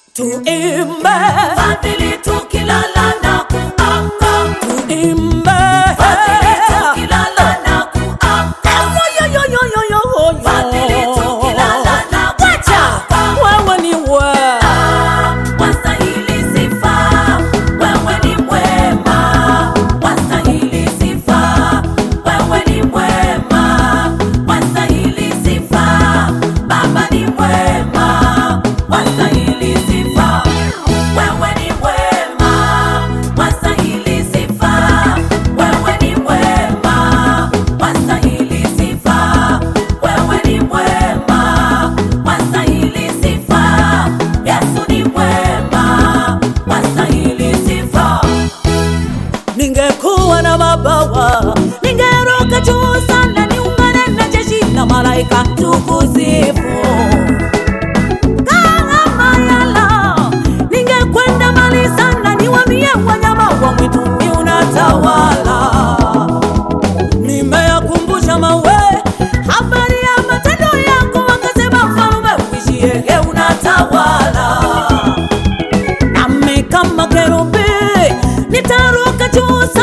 tuimbe Fadhili tukilala na kuamka, tuimbe fadhili tukilala na kuamka, Yoyoyoyoyoyo. fadhili tukilala na kuamka. wewe ni we Wastahili sifa, wewe ni mwema. Wastahili sifa, wewe ni mwema. Wastahili sifa, Baba ni mwema. Wastahili sifa, wewe ni mwema. Wastahili sifa, wewe ni mwema. Wastahili sifa, wewe ni mwema. Wastahili sifa, Yesu ni mwema. Wastahili sifa. ningekuwa na mabawa ningeruka juu sana niungane na jeshi la malaika tukusifu kama yala ningekwenda mbali sana niwamie wanyama wa mwituni unatawala nimeyakumbusha mawe habari ya matendo yako wakasema mfalume uishiege unatawala nami kama kerubi nitaruka juu